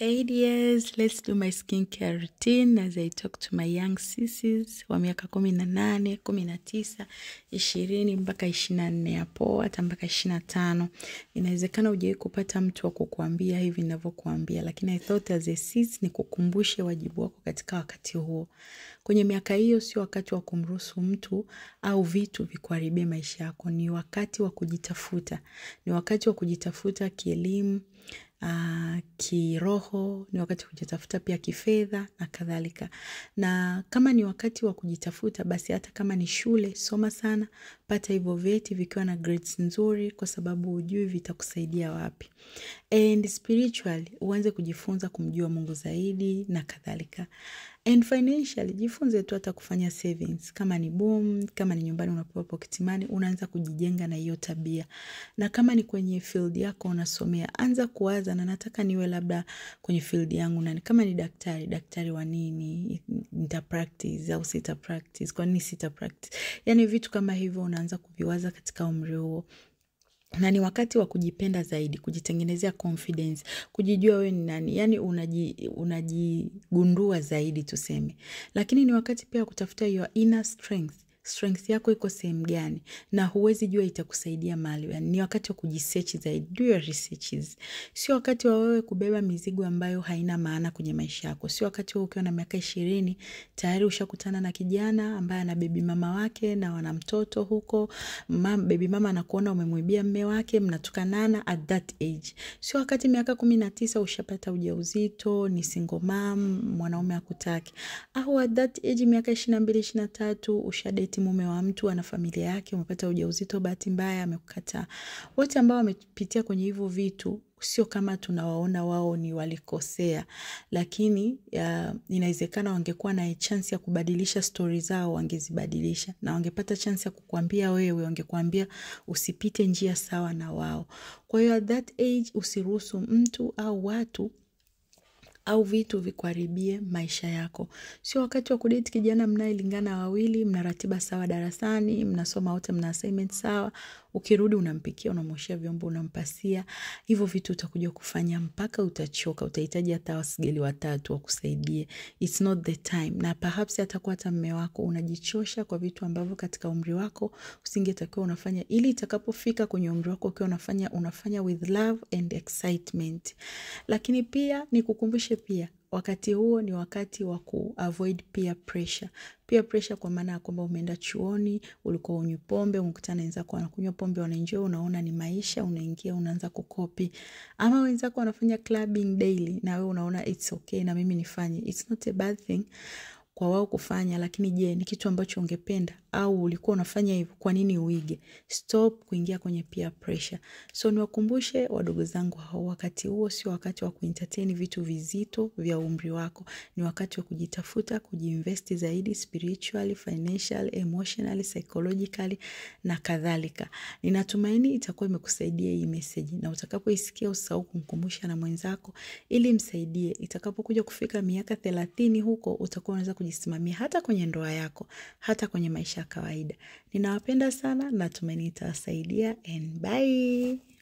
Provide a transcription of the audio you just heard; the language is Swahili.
Hey dears, let's do my skincare routine as I talk to my young sissies wa miaka kumi na nane, kumi na tisa, ishirini mpaka ishirini na nne hapo hata mpaka ishirini na tano. Inawezekana hujawahi kupata mtu wa kukuambia hivi ninavyokuambia, lakini I thought as a sis nikukumbushe wajibu wako katika wakati huo. Kwenye miaka hiyo sio wakati wa kumruhusu mtu au vitu vikuharibie maisha yako. Ni wakati wa kujitafuta, ni wakati wa kujitafuta kielimu, uh, kiroho, ni wakati wa kujitafuta pia kifedha na kadhalika. Na kama ni wakati wa kujitafuta, basi hata kama ni shule, soma sana, pata hivyo vyeti vikiwa na grades nzuri kwa sababu hujui vitakusaidia wapi. And spiritually, uanze kujifunza kumjua Mungu zaidi na kadhalika. And financially, jifunze tu hata kufanya savings. Kama ni boom, kama ni nyumbani unapewa pocket money, unaanza kujijenga na hiyo tabia. Na kama ni kwenye field yako unasomea, anza kuwaza na nataka niwe labda kwenye field yangu nani. Kama ni daktari, daktari wa nini, nita practice au sita practice, kwa nini sita practice. Yaani vitu kama hivyo unaanza kuviwaza katika umri huo na ni wakati wa kujipenda zaidi, kujitengenezea confidence, kujijua we ni nani, yaani unaji, unajigundua zaidi tuseme. Lakini ni wakati pia wa kutafuta your inner strength. Strength yako iko sehemu gani na huwezi jua itakusaidia mahali gani. Ni wakati wa kujisearch zaidi, do your researches. Sio wakati wa wewe kubeba mizigo ambayo haina maana kwenye maisha yako. Sio wakati wewe ukiwa na miaka ishirini tayari ushakutana na kijana ambaye ana bebi mama wake na wana mtoto huko. Mam, bebi mama anakuona umemwibia mme wake, mnatukanana at that age. Sio wakati miaka kumi na tisa ushapata ujauzito, ni single mom, mwanaume hakutaki. Au at that age miaka ishirini na mbili, ishirini na tatu ushadate mume wa mtu ana familia yake, umepata ujauzito, bahati mbaya amekukataa. Wote ambao wamepitia kwenye hivyo vitu sio kama tunawaona wao ni walikosea, lakini uh, inawezekana wangekuwa na chance ya kubadilisha stori zao, wangezibadilisha na wangepata chance ya kukuambia wewe, wangekuambia usipite njia sawa na wao. Kwa hiyo at that age usiruhusu mtu au watu au vitu vikuharibie maisha yako. Sio wakati wa kudate kijana mnayelingana wawili, mna ratiba sawa darasani, mnasoma wote, mna assignment sawa. Ukirudi unampikia, unamwoshea vyombo, unampasia. Hivyo vitu utakuja kufanya mpaka utachoka, utahitaji hata wasigeli watatu wakusaidie. It's not the time. Na perhaps hatakuwa hata mme wako, unajichosha kwa vitu ambavyo katika umri wako usingetakiwa unafanya, ili itakapofika kwenye umri wako ukiwa unafanya unafanya with love and excitement. Lakini pia nikukumbushe pia wakati huo ni wakati wa kuavoid peer pressure. Peer pressure kwa maana ya kwamba umeenda chuoni, ulikuwa unywi pombe, umekutana wenzako wanakunywa pombe, wanaenjoy, unaona ni maisha, unaingia unaanza kukopi. Ama wenzako wanafanya clubbing daily na wewe unaona it's okay na mimi nifanye. It's not a bad thing kwa wao kufanya, lakini je, ni kitu ambacho ungependa au ulikuwa unafanya hivyo? Kwa nini uige? Stop kuingia kwenye peer pressure. So niwakumbushe wadogo zangu hao, wakati huo sio wakati wa kuentertain vitu vizito vya umri wako. Ni wakati wa kujitafuta, kujiinvest zaidi spiritually, financially, emotionally, psychologically na kadhalika. Ninatumaini itakuwa imekusaidia hii message, na utakapoisikia usahau kumkumbusha na mwenzako ili msaidie. Itakapokuja kufika miaka thelathini huko utakuwa unaweza kujisimamia hata kwenye ndoa yako, hata kwenye maisha ya kawaida. Ninawapenda sana, natumaini itawasaidia and bye.